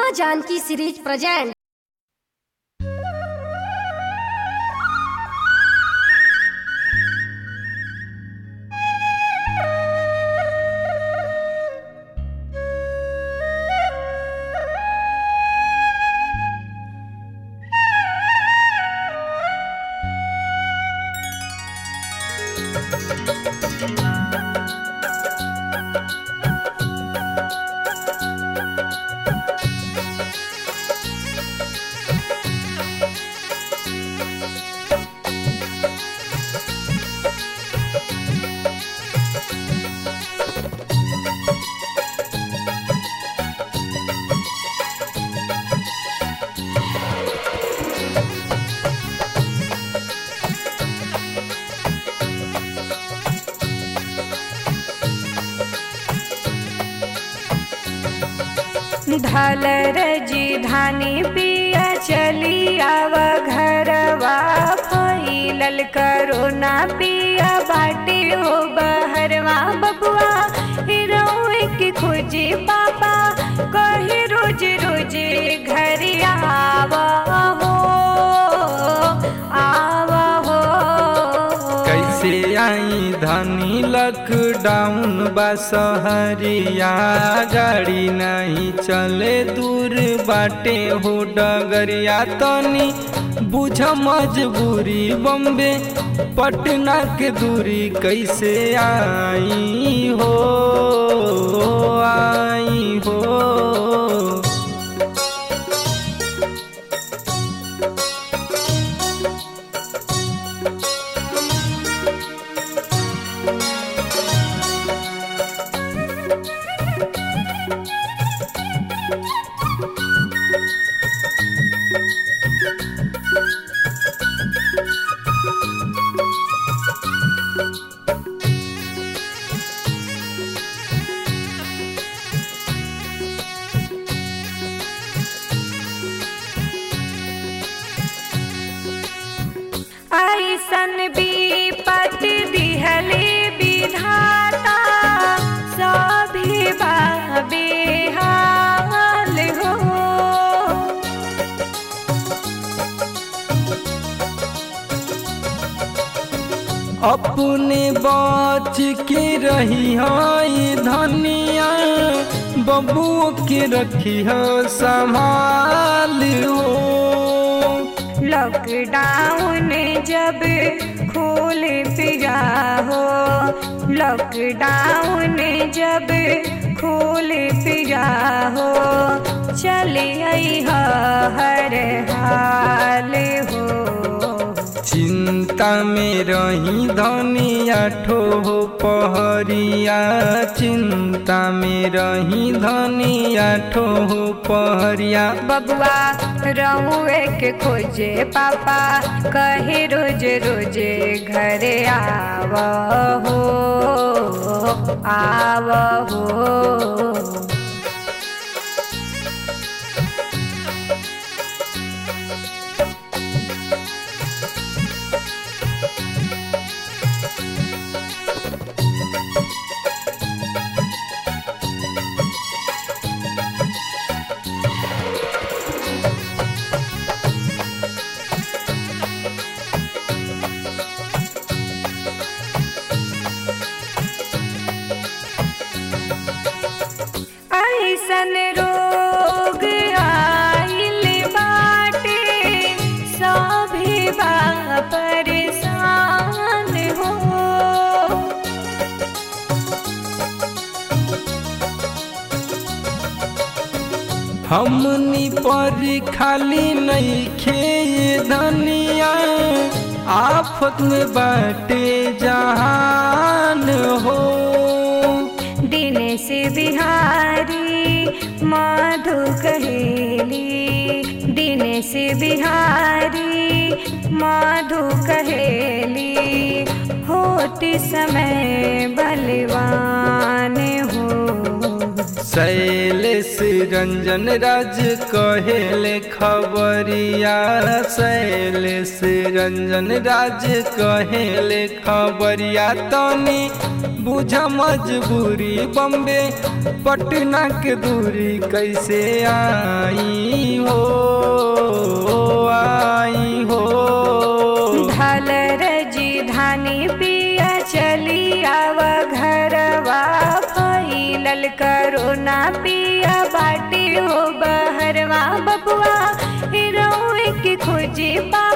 माँ Janaki series present ढालर जी धानी पिया चली आव घरवा फैलल करोना पिया बाटे हो बहरवा बबुआ रोए के खोजे पापा कहे रोज रोज घर आव हो आव हो कैसे आई धनी लॉकडाउन बा सहरिया गाड़ी नहीं चले दूर बाटे हो डगरिया तनी बुझ मजबूरी बम्बे पटना के दूरी कैसे आई हो आई हो ऐसन विपत दिहले विधाता सभी बेहाल हो अपने बच के रही है धनिया बबू के रखी है संभाल हो लॉकडाउन जब खोल पिया हो लॉकडाउन जब खोल पिया हो चले आई हर हाल हो चिंता में रही धनिया ठो पहरिया चिंता में रही धनिया ठो पहरिया बबुआ रहुए के खोजे पापा कहे रोज रोज घरे आव हो आव हो ऐसन रोग आइल बाटे सभी बा परेशान हो हमनी पर खाली नहीं खे धनिया आफत में बाटे जहान हो दिनेश बिहारी मधु कहेली दिनेश बिहारी मधु कहेली होती समय बलवान हो शैलेश रंजन राज कहेले खबरिया शैलेश रंजन राज कहेले खबरिया तनी बुझ मजबूरी बम्बे पटना के दूरी कैसे आई हो आई हो ढल रजी धानी पिया चली आव घरवा फैलल करोना पिया बाटे हो बहरवा बबुआ हिरोए के खोजे पा